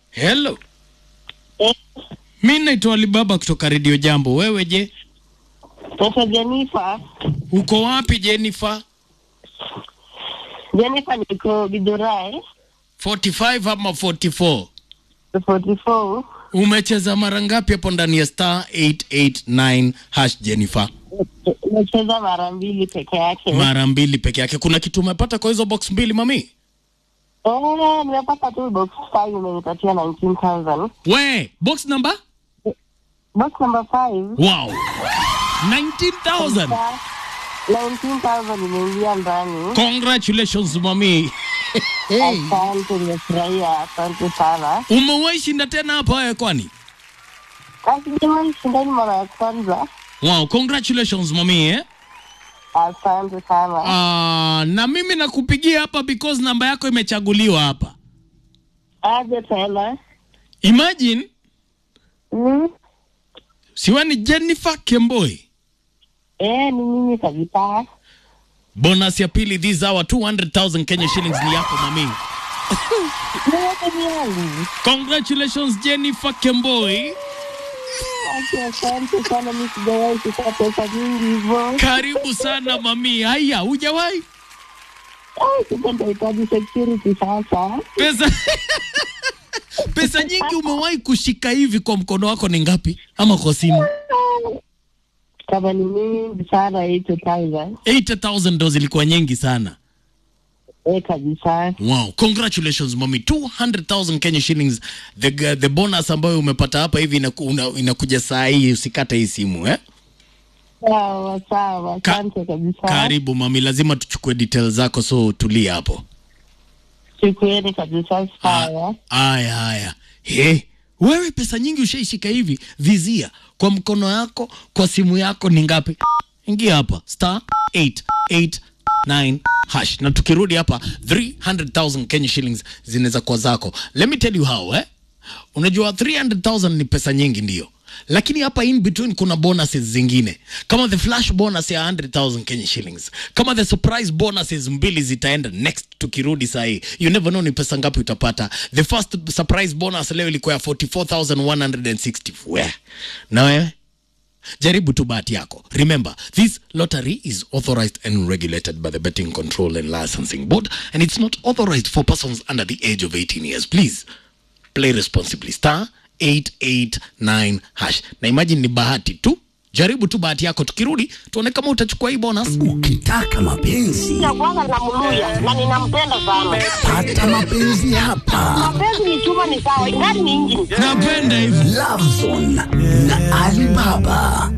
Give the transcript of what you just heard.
Hello. Eh, Mi naitwa Alibaba kutoka Radio Jambo. Wewe je? Sasa Jennifer, Uko wapi Jennifer? Jennifer niko Bidurai 45 ama 44? 44. Umecheza mara ngapi hapo ndani ya star 889 hash Jennifer? Nacheza mara mbili peke yake. Mara mbili peke yake. Kuna kitu umepata kwa hizo box mbili mami? Eh, nimepata tu box 5 imenipatia 19,000. We, box number? Box number 5 Wow. 19,000. 19,000 imeingia ndani. Congratulations mami. hey. Asante, nimefurahia. Asante sana. Umewahi shinda tena hapa wewe kwani? Asijawahi shindani mara ya kwanza. Wow, congratulations mami eh? Asante sana. Ah, na mimi nakupigia hapa because namba yako imechaguliwa hapa. Aje tena. Imagine Mm. siwa ni Jennifer Kemboi. Eh, ni mimi kabisa. Bonus ya pili this hour 200,000 Kenya shillings ni yako mami. Niweke ni yangu. Congratulations Jennifer Kemboi. Asante, asante sana. Mimi sijawahi kupata pesa nyingi hivyo. Karibu sana mami. Haya, hujawahi Ai, sasa nitahitaji security sasa. pesa pesa nyingi umewahi kushika hivi kwa mkono wako ni ngapi ama kwa simu? Kama ni mingi sana 80,000. 80,000 ndo zilikuwa nyingi sana. Eh, kabisa. Wow, congratulations mami, 200,000 Kenya shillings. The, the bonus ambayo umepata hapa hivi inaku, una, inakuja saa hii, usikate hii simu eh? Sawa sawa, Ka- asante kabisa. Karibu mami, lazima tuchukue details zako, so tulia hapo. Chukueni kabisa, sawa. Haya haya, he wewe, pesa nyingi ushaishika hivi, vizia kwa mkono yako, kwa simu yako ni ngapi? Ingia hapa star 889 hash, na tukirudi hapa 300,000 Kenya shillings zinaweza kuwa zako. Let me tell you how eh? Unajua 300,000 ni pesa nyingi ndio, lakini hapa in between kuna bonuses zingine kama the flash bonus ya 100,000 Kenya shillings, kama the surprise bonuses mbili zitaenda next tukirudi saa hii. You never know ni pesa ngapi utapata. The first surprise bonus leo ilikuwa ya 44,160. We. Na wewe jaribu tu bahati yako. Remember, this lottery is authorized and regulated by the Betting Control and Licensing Board and it's not authorized for persons under the age of 18 years. Please play responsibly. Star 889 hash. Na imagine ni bahati tu. Jaribu tu bahati yako, tukirudi tuone kama utachukua hii bonus. Ukitaka mapenzi Ya kwanza namluya na ninampenda sana. pata mapenzi hapa. Mapenzi ni chuma, ni sawa, ingani ni injini. Napenda hivi. Love Zone na Alibaba.